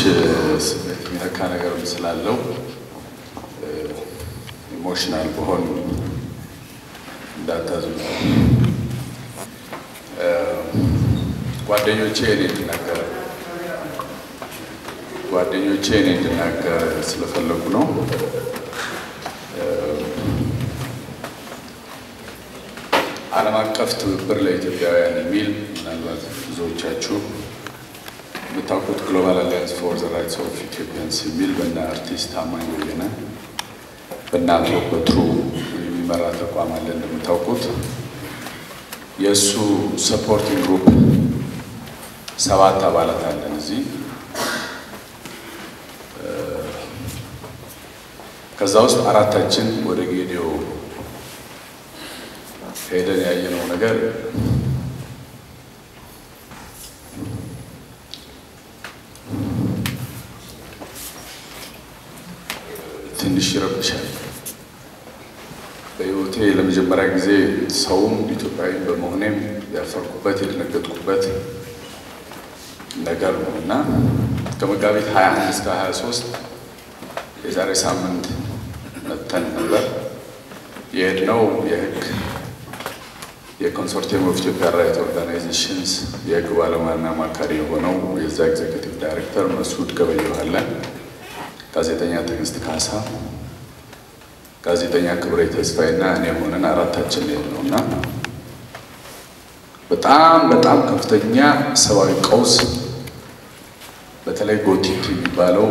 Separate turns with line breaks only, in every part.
ስሜት የሚነካ ነገርም ስላለው ኢሞሽናል በሆን እንዳታዝኑ። ጓደኞቼ እኔ እንድናገር ጓደኞቼ እኔ እንድናገር ስለፈለጉ ነው። ዓለም አቀፍ ትብብር ለኢትዮጵያውያን የሚል ምናልባት ብዙዎቻችሁ የምታውቁት ግሎባል አሊያንስ ፎር ዘ ራይትስ ኦፍ ኢትዮጵያንስ የሚል በእነ አርቲስት ታማኝ በየነ በእነ አቶ በትሩ የሚመራ ተቋም አለ። እንደምታውቁት የእሱ ሰፖርቲንግ ግሩፕ ሰባት አባላት አለን እዚህ። ከዛ ውስጥ አራታችን ወደ ጌዲዮ ሄደን ያየነው ነገር ትንሽ ይረብሻል። በሕይወቴ ለመጀመሪያ ጊዜ ሰውም ኢትዮጵያዊ በመሆኔም ያፈርኩበት የደነገጥኩበት ነገር ነው እና ከመጋቢት 21 እስከ 23 የዛሬ ሳምንት መጥተን ነበር የሄድነው የህግ የኮንሶርቲየም ኦፍ ኢትዮጵያ ራይት ኦርጋናይዜሽንስ የህግ ባለሙያና አማካሪ የሆነው የዛ ኤግዜክቲቭ ዳይሬክተር መስዑድ ገበየሁ አለ፣ ጋዜጠኛ ትዕግስት ካሳ፣ ጋዜጠኛ ክብሬ ተስፋዬና እኔ ሆነን አራታችን ነው እና በጣም በጣም ከፍተኛ ሰብአዊ ቀውስ በተለይ ጎቲት የሚባለው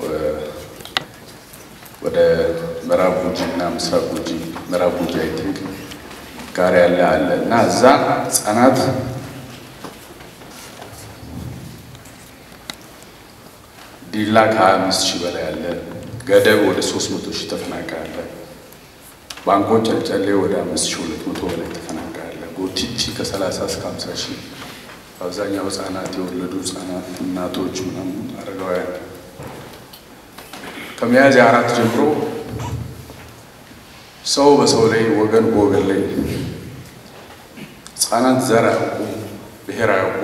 ወደ ምዕራብ ጉጂ እና ምስራቅ ጉጂ ምዕራብ ጉጂ አይ ቲንክ ጋር ያለ አለ እና እዛ ህጻናት ዲላ ከሀያ አምስት ሺህ በላይ አለ። ገደብ ወደ ሶስት መቶ ሺህ ተፈናቃይ አለ። ባንኮች ጨልጨሌ ወደ አምስት ሺህ ሁለት መቶ በላይ ተፈናቃይ አለ። ጎቲቲ ከሰላሳ እስከ ሀምሳ ሺህ በአብዛኛው ህጻናት የወለዱ ህጻናት፣ እናቶች፣ ምናምን አረጋውያን ከሚያዝያ አራት ጀምሮ ሰው በሰው ላይ ወገን በወገን ላይ ህጻናት ዘር አያውቁ፣ ብሔር አያውቁ፣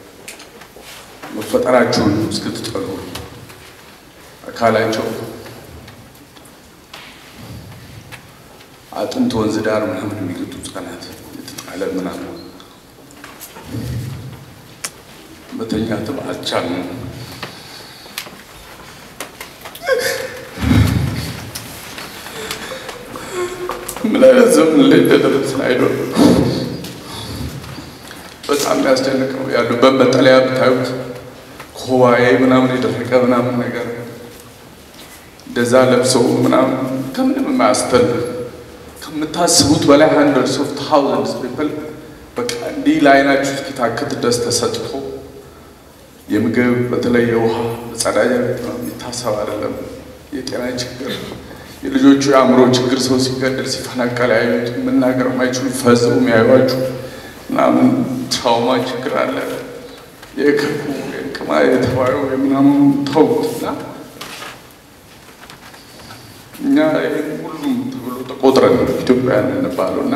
መፈጠራቸውን እስክትጠሉ አካላቸው አጥንት ወንዝ ዳር ምናምን የሚገጡ ህጻናት የተጣለ ምናምን መተኛትም አልቻልንም። ምን አይነት ዘመን ላይ እንደደረስን አይዶል በጣም የሚያስጨንቅ ነው። ያሉበት መጠለያ ብታዩት ኮባዬ ምናምን የደረቀ ምናምን ነገር እንደዛ ለብሰው ምናምን ከምንም የማያስተል ከምታስቡት በላይ ሀንድረድስ ኦፍ ታውዘንድስ ፒፕል በቃ እንዲህ ለአይናችሁ እስኪታክት ድረስ ተሰጥቶ የምግብ በተለይ የውሃ መጸዳጃ ቤት የሚታሰብ አይደለም። የጤና ችግር የልጆቹ የአእምሮ ችግር ሰው ሲገደል ሲፈናቀል ያዩት መናገር የማይችሉ ፈጽሞ የሚያዩዋችሁ ምናምን ትራውማ ችግር አለ። የክፉ የቅማ የተባዩ የምናምኑ ተውትና እኛ ይህን ሁሉም ተብሎ ተቆጥረን ኢትዮጵያውያን እንባለው እና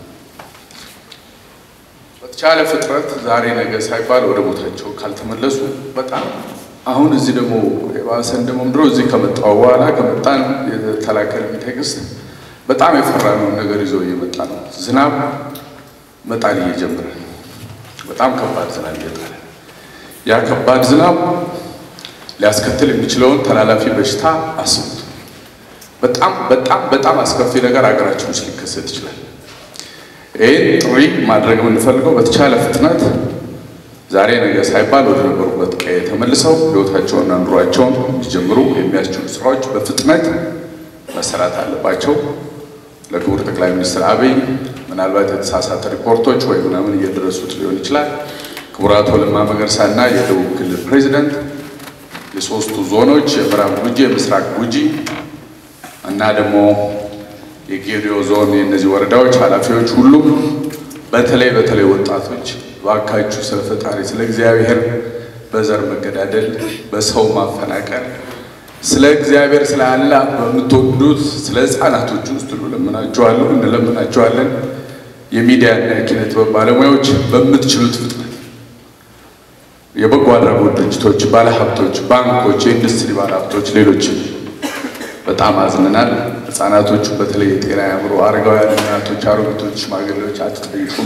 በተቻለ ፍጥረት ዛሬ ነገ ሳይባል ወደ ቦታቸው ካልተመለሱ በጣም አሁን እዚህ ደግሞ የባሰን ደግሞ ምድሮ እዚህ ከመጣው በኋላ ከመጣን የተላከልን ቴክስት በጣም የፈራነውን ነገር ይዞ እየመጣ ነው። ዝናብ መጣል እየጀመረ በጣም ከባድ ዝናብ እየጣለ ያ ከባድ ዝናብ ሊያስከትል የሚችለውን ተላላፊ በሽታ አስቡት። በጣም በጣም በጣም አስከፊ ነገር ሀገራችን ውስጥ ሊከሰት ይችላል። ይህን ጥሪ ማድረግ የምንፈልገው በተቻለ ፍጥነት ዛሬ ነገ ሳይባል ወደ ነበሩበት ቀዬ ተመልሰው ሕይወታቸውንና ኑሯቸውን እንዲጀምሩ የሚያስችሉ ስራዎች በፍጥነት መሰራት አለባቸው። ለክቡር ጠቅላይ ሚኒስትር አብይ ምናልባት የተሳሳተ ሪፖርቶች ወይ ምናምን እየደረሱት ሊሆን ይችላል። ክቡር አቶ ለማ መገርሳና የደቡብ ክልል ፕሬዚደንት የሶስቱ ዞኖች የምዕራብ ጉጂ፣ የምስራቅ ጉጂ እና ደግሞ የጌዲዮ ዞን የእነዚህ ወረዳዎች ኃላፊዎች ሁሉም በተለይ በተለይ ወጣቶች ባካችሁ ስለ ፈጣሪ ስለ እግዚአብሔር በዘር መገዳደል፣ በሰው ማፈናቀል፣ ስለ እግዚአብሔር ስለ አላህ በምትወዱት ስለ ሕፃናቶች ውስጥ እንለምናቸዋለሁ እንለምናቸዋለን። የሚዲያና የኪነ ጥበብ ባለሙያዎች በምትችሉት ፍጥነት የበጎ አድራጎት ድርጅቶች፣ ባለሀብቶች፣ ባንኮች፣ የኢንዱስትሪ ባለሀብቶች፣ ሌሎችም በጣም አዝነናል። ህጻናቶቹ በተለይ የጤና ያምሮ አረጋውያን እናቶች፣ አሮጊቶች፣ ሽማግሌዎች አትጠይቁም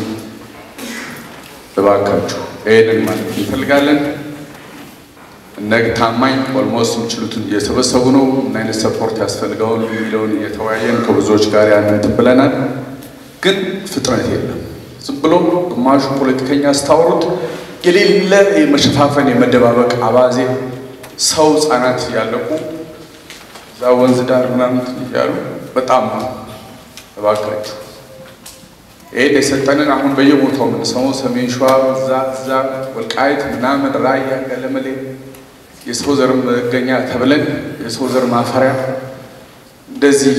እባካችሁ። ይህንን ማለት እንፈልጋለን። እነግ ታማኝ ኦልሞስት የሚችሉትን እየሰበሰቡ ነው። ምን አይነት ሰፖርት ያስፈልገውን የሚለውን እየተወያየን ከብዙዎች ጋር ያንን ብለናል። ግን ፍጥነት የለም። ዝም ብሎ ግማሹ ፖለቲከኛ ስታወሩት የሌለ የመሸፋፈን የመደባበቅ አባዜ ሰው ህጻናት እያለቁ እዛ ወንዝ ዳር ምናምን እያሉ በጣም እባካችሁ ይህን የሰጠንን አሁን በየቦታው የምንሰማው ሰሜን ሸዋ እዛ እዛ ወልቃይት ምናምን ራያ ገለመሌ የሰው ዘር መገኛ ተብለን የሰው ዘር ማፈሪያ እንደዚህ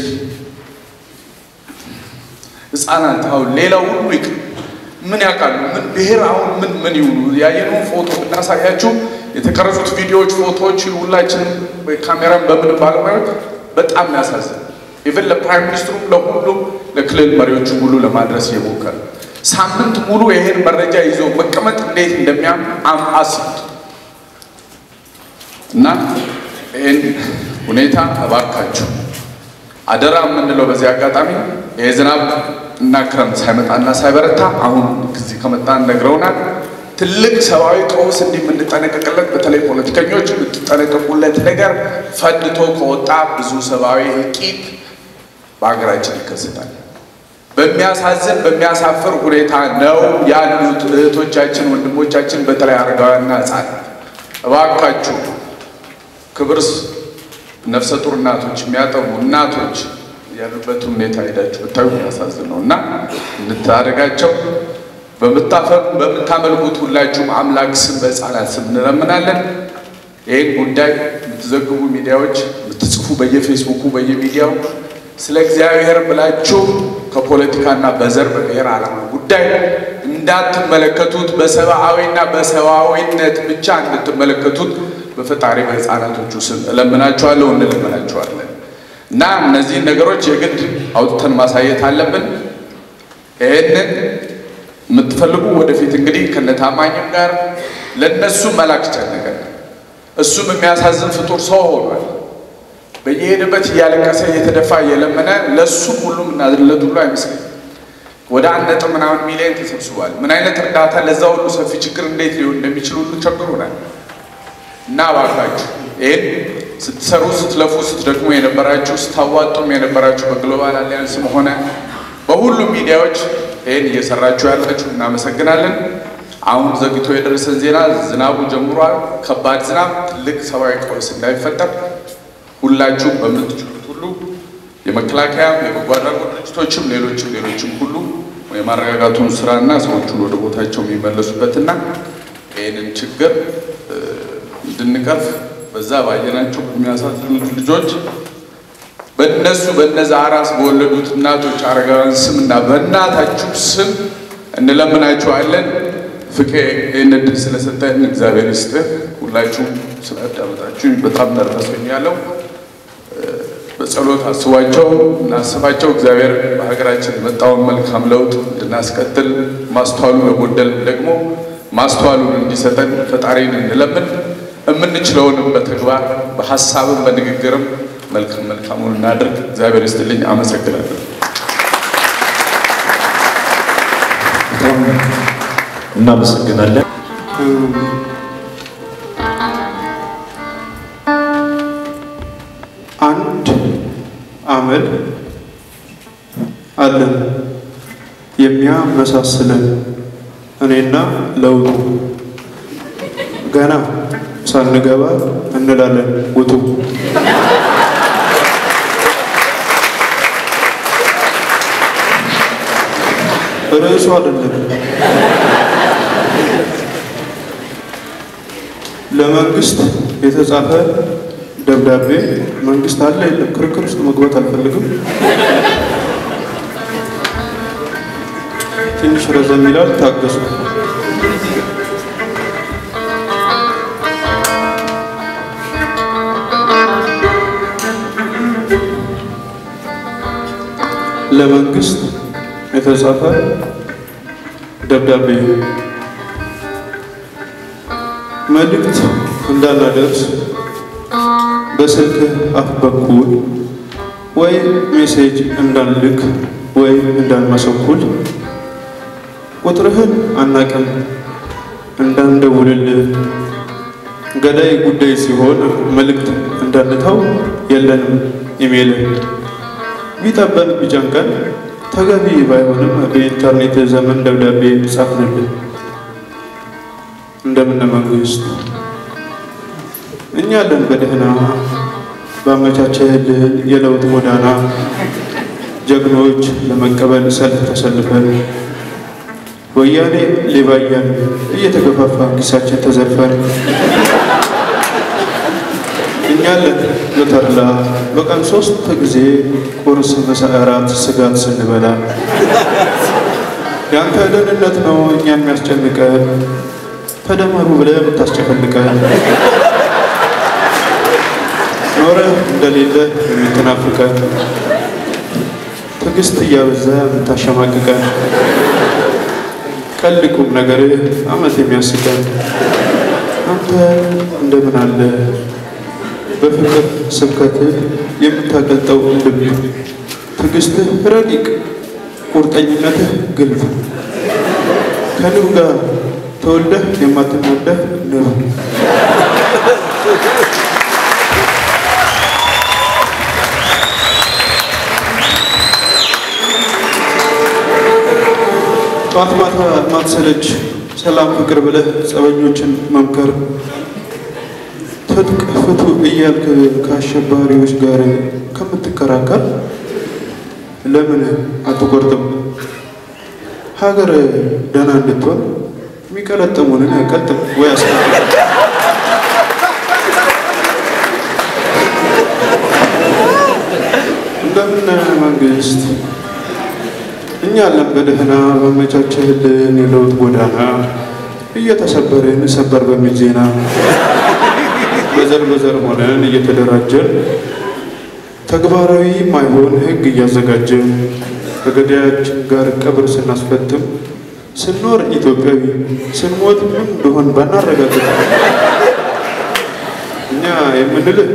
ህፃናት አሁን ሌላው ሁሉ ይቅ ምን ያውቃሉ? ምን ብሔር አሁን ምን ምን ይሁኑ? ያየነውን ፎቶ ብናሳያችሁ የተቀረጹት ቪዲዮዎች፣ ፎቶዎች ሁላችንም ካሜራን በምን ባለሙያዎች በጣም ያሳዝን። ኢቨን ለፕራይም ሚኒስትሩም ለሁሉም ለክልል መሪዎቹ ሁሉ ለማድረስ እየሞከረ ሳምንት ሙሉ ይሄን መረጃ ይዞ መቀመጥ እንዴት እንደሚያም አስቡት። እና ይህን ሁኔታ እባካችሁ አደራ የምንለው በዚህ አጋጣሚ ይህ ዝናብ እና ክረምት ሳይመጣና ሳይበረታ አሁን ጊዜ ከመጣ ነግረውናል። ትልቅ ሰብአዊ ቀውስ እንዲህ የምንጠነቀቅለት በተለይ ፖለቲከኞች የምትጠነቀቁለት ነገር ፈንድቶ ከወጣ ብዙ ሰብአዊ እልቂት በሀገራችን ይከሰታል። በሚያሳዝን በሚያሳፍር ሁኔታ ነው ያሉት እህቶቻችን፣ ወንድሞቻችን በተለይ አረጋውያንና ሕፃናት እባካችሁ ክብር ነፍሰ ጡር እናቶች የሚያጠቡ እናቶች ያሉበትን ሁኔታ ሄዳችሁ ብታዩ ያሳዝን ነው እና እንታደጋቸው። በምታፈሩ በምታመልኩት ሁላችሁም አምላክ ስም በሕፃናት ስም እንለምናለን። ይህን ጉዳይ የምትዘግቡ ሚዲያዎች የምትጽፉ በየፌስቡኩ በየሚዲያው ስለ እግዚአብሔር ብላችሁ ከፖለቲካና በዘር በብሔር ዓላማ ጉዳይ እንዳትመለከቱት በሰብአዊና በሰብአዊነት ብቻ እንድትመለከቱት በፈጣሪ በሕፃናቶቹ ስም እለምናችኋለሁ፣ እንለምናችኋለን እና እነዚህን ነገሮች የግድ አውጥተን ማሳየት አለብን። ይህንን የምትፈልጉ ወደፊት እንግዲህ ከነታማኝም ጋር ለእነሱ መላክ ጨነቀን። እሱም የሚያሳዝን ፍጡር ሰው ሆኗል። በየሄደበት እያለቀሰ እየተደፋ እየለመነ ለእሱም ሁሉም እናዝንለት ሁሉ አይመስለኝም። ወደ አንድ ነጥብ ምናምን ሚሊዮን ተሰብስቧል። ምን አይነት እርዳታ ለዛ ሁሉ ሰፊ ችግር እንዴት ሊሆን እንደሚችል ሁሉ ቸግሮናል። እና እባካችሁ ይህን ስትሰሩ ስትለፉ ስትደግሙ የነበራችሁ ስታዋጡም የነበራችሁ በግሎባል አሊያንስም ሆነ በሁሉም ሚዲያዎች ይህን እየሰራችሁ ያላችሁ እናመሰግናለን። አሁን ዘግቶ የደረሰን ዜና ዝናቡ ጀምሯል። ከባድ ዝናብ፣ ትልቅ ሰብአዊ ቀውስ እንዳይፈጠር ሁላችሁም በምትችሉት ሁሉ የመከላከያም የበጎ አድራጎት ድርጅቶችም ሌሎችም ሌሎችም ሁሉ የማረጋጋቱን ስራና ሰዎቹን ወደ ቦታቸው የሚመለሱበትና ይህንን ችግር እንድንቀርፍ በዛ ባየናቸው በሚያሳዝኑት ልጆች በእነሱ በነዛ አራስ በወለዱት እናቶች አረጋውያን ስም እና በእናታችሁ ስም እንለምናችኋለን። ፍቄ ይህን እድል ስለሰጠን እግዚአብሔር ይስጥህ። ሁላችሁም ስላዳመጣችሁ በጣም ተርፈሶኛለሁ። በጸሎት አስቧቸው እናስባቸው። እግዚአብሔር በሀገራችን የመጣውን መልካም ለውጥ እንድናስቀጥል ማስተዋሉ ለጎደል ደግሞ ማስተዋሉን እንዲሰጠን ፈጣሪን እንለምን። የምንችለውንም በተግባር በሀሳብም በንግግርም መልካም መልካሙን እናድርግ። እግዚአብሔር ይስጥልኝ። አመሰግናለሁ።
እናመሰግናለን።
አንድ አመል አለን የሚያመሳስለን እኔና ለውጡ ገና ሳንገባ እንላለን ውጡ። ርዕሱ አይደለም። ለመንግስት የተጻፈ ደብዳቤ መንግስት አለ የለም፣ ክርክር ውስጥ መግባት አልፈልግም። ትንሽ ረዘም ይላል፣ ታገሱ። ለመንግስት የተጻፈ ደብዳቤ መልእክት እንዳናደርስ በስልክ አፍ በኩል ወይ ሜሴጅ እንዳንልክ ወይ እንዳንመሰኩል ቁጥርህን አናቅም እንዳንደውልልህ ገዳይ ጉዳይ ሲሆን መልእክት እንዳንተው የለንም ኢሜል ቢጠበን ቢጨንቀን ተገቢ ባይሆንም በኢንተርኔት ዘመን ደብዳቤ ጻፍንልን። እንደምን መንግስት እኛ አለን በደህና ባመቻቸህልን የለውጥ ጎዳና ጀግኖች ለመቀበል ሰልፍ ተሰልፈን ወያኔ ሌባያን እየተገፋፋ ኪሳችን ተዘርፈን እኛ አለን በተድላ በቀን ሶስት ጊዜ ቁርስ፣ ምሳ፣ እራት ስጋት ስንበላ የአንተ ደህንነት ነው እኛ የሚያስጨንቀን ተደመሩ ብለህ የምታስጨፈልቀን ኖረ እንደሌለ የምትናፍቀን ትዕግስት እያበዛ የምታሸማቅቀን ቀልድ ቁም ነገር አመት የሚያስቀን አንተ እንደምን አለ በፍቅር ስብከትህ የምታቀልጠው ልብ ትዕግስትህ ረቂቅ ቁርጠኝነትህ ግልፍ ከንብ ጋር ተወልደህ የማትነደፍ ንብ ጠዋት ማታ ማትሰለች ሰላም ፍቅር ብለህ ጸበኞችን መምከር ትጥቅ ፍቱ እያልክ ከአሸባሪዎች ጋር ከምትከራከር ለምን አትቆርጥም? ሀገር ደህና እንድትሆን የሚቀለጥሙንን ቀጥም ወይ አስቀጥም። እንደምን መንግስት እኛ አለን በደህና በመቻቸህልን የለውጥ ጎዳና እየተሰበርን ሰበር በሚል ዜና በዘር በዘር ሆነን እየተደራጀን ተግባራዊ ማይሆን ሕግ እያዘጋጀን ከገዳያችን ጋር ቀብር ስናስፈትም ስንኖር ኢትዮጵያዊ ስንሞት ምን እንደሆን ባናረጋግጥ እኛ የምንልህ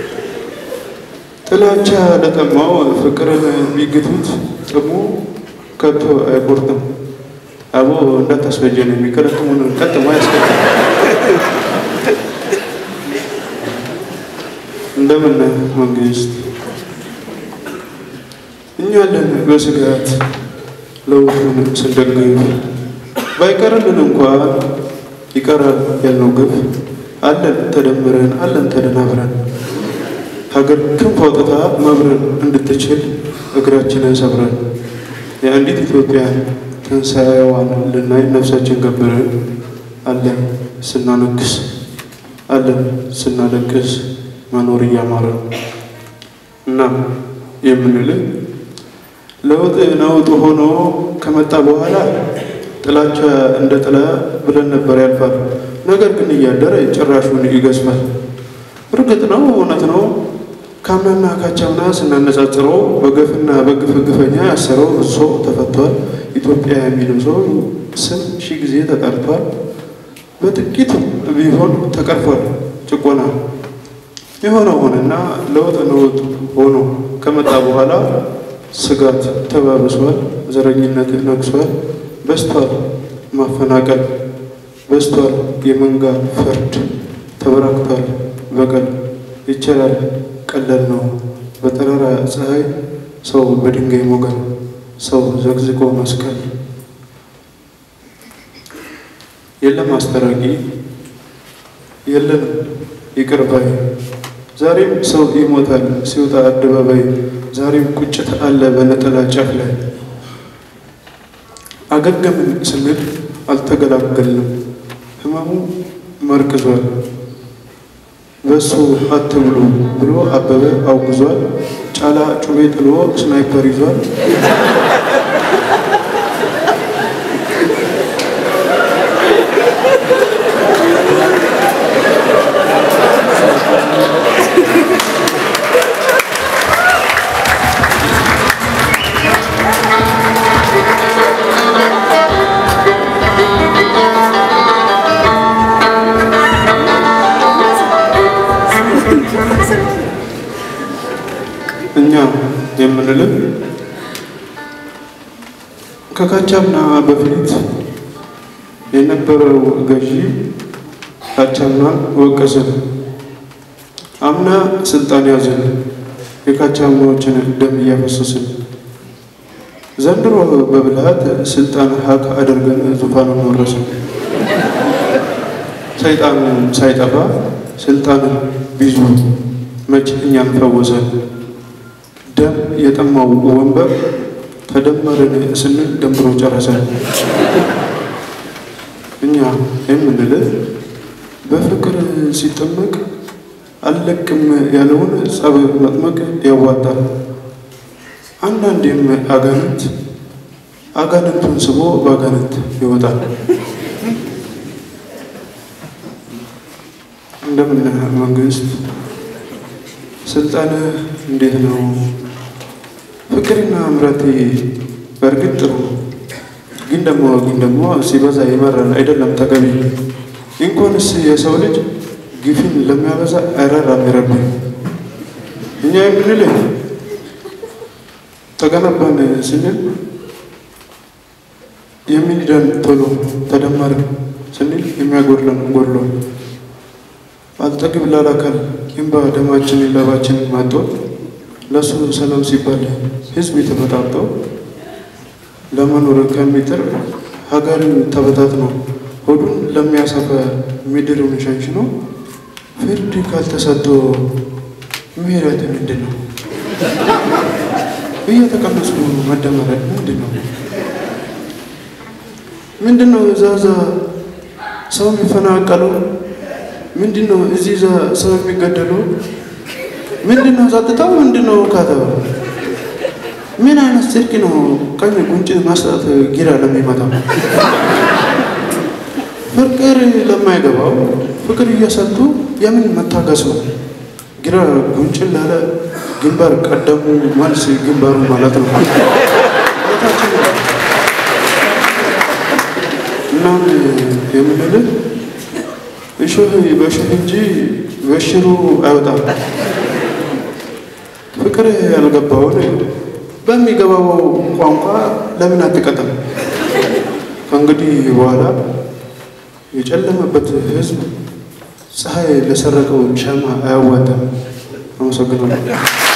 ጥላቻ ለጠማው ፍቅርን ቢግቱት ጥሙ ከቶ አይቆርጥም። አቦ እንዳታስፈጀን የሚከለጥሙን ቀጥሞ ያስቀጥም። እንደምን መንግስት እኛ አለን በስጋት ለውጡን ስንደግፍ ባይቀርልን እንኳን ይቀራል ያልነው ግፍ አለን ተደምረን አለን ተደናብረን ሀገር ክንፍ አውጥታ መብረን እንድትችል እግራችንን ሰብረን የአንዲት ኢትዮጵያ ትንሣኤዋን ልናይ ነፍሳችን ገብረን አለን ስናነክስ አለን ስናለቅስ መኖር እያማረን እና የምንልህ ለውጥ ነውጥ ሆኖ ከመጣ በኋላ ጥላቻ እንደ ጥላ ብለን ነበር ያልፋል። ነገር ግን እያደረ ጭራሹን ይገዝፋል። እርግጥ ነው እውነት ነው ካምናና ካቻምና ስናነጻጽረው በገፍና በግፍ ግፈኛ ያሰረው ብዙ ሰው ተፈቷል። ኢትዮጵያ የሚለው ሰው ስም ሺህ ጊዜ ተጠርቷል። በጥቂት ቢሆን ተቀርፏል ጭቆና። የሆነ ሆነና ለውጥ ነውጥ ሆኖ ከመጣ በኋላ ስጋት ተባብሷል፣ ዘረኝነት ነግሷል፣ በስቷል ማፈናቀል፣ በስቷል የመንጋ ፍርድ፣ ተበራክቷል በቀል። ይቻላል ቀለል ነው በጠራራ ፀሐይ ሰው በድንጋይ ሞገል፣ ሰው ዘግዝቆ መስቀል። የለም አስታራቂ የለንም ይቅር ባይ ዛሬም ሰው ይሞታል ሲወጣ አደባባይ ዛሬም ቁጭት አለ በነጠላ ጫፍ ላይ አገገምን ስንል አልተገላገልንም ህመሙ መርቅዟል በሱ አትብሉ ብሎ አበበ አውግዟል ጫላ ጩቤ ጥሎ ስናይፐር ይዟል ከካቻምና በፊት የነበረው ገዢ ካቻምናን ወቀስን። አምና ስልጣን ያዝን፣ የካቻምናዎችን ደም እያፈሰስን። ዘንድሮ በብልሃት ስልጣን ሀቅ አድርገን ዙፋኑን ወረስን። ሰይጣን ሳይጠፋ ስልጣንን ቢዙ መች እኛን ፈወሰን። ደም የጠማው ወንበር ተደመርን ስንል ደንብሮ ጨረሰን። እኛ የምንልህ በፍቅር ሲጠመቅ አልለቅም ያለውን ጸብ መጥመቅ ያዋጣል። አንዳንዴም አጋንንት አጋንንቱን ስቦ በአጋንንት ይወጣል። እንደምን መንግስት ስልጣን እንዴት ነው? ፍቅርና ምረት በእርግጥ ጥሩ ነው፣ ግን ደግሞ ግን ደግሞ ሲበዛ ይመራል አይደለም ተገቢ። እንኳንስ የሰው ልጅ ግፍን ለሚያበዛ አይራራም ይረዱ። እኛ የምንልህ ተገነባን ስንል የሚንደን ቶሎ ተደመርን ስንል የሚያጎድለን ጎድሎ አልጠግብ ላላካል ኪምባ ደማችንን ላባችንን ማጦ ለእሱ ሰላም ሲባል ህዝብ የተመጣጦ ለመኖር ከሚጥር ሀገርን ተበታትኖ ሆዱን ለሚያሰፈ ምድርን ሸንሽኖ ፍርድ ካልተሰጥቶ ምህረት ምንድን ነው? እየተቀነሱ መደመር ምንድን ነው? ምንድን ነው እዛ እዛ ሰው የሚፈናቀለው? ምንድን ነው እዚህ እዛ ሰው የሚገደለው? ምንድን ነው ጸጥታው? ምንድን ነው ካተው? ምን አይነት ጽድቅ ነው ቀኝ ጉንጭ ማስጣት ጊራ ለሚመታው ፍቅር ለማይገባው ፍቅር እየሰጡ የምን መታገሱ ግራ ጉንጭን ላለ ግንባር ቀደሙ መልስ ግንባሩ ማለት ነው። ታችን እናም የምንልህ እሾህ በእሾህ እንጂ በሽሩ አይወጣም። ፍቅር ያልገባውን በሚገባው ቋንቋ ለምን አትቀጥም? ከእንግዲህ በኋላ የጨለመበት ሕዝብ ፀሐይ ለሰረቀው ሻማ አያዋጣም። አመሰግናለሁ።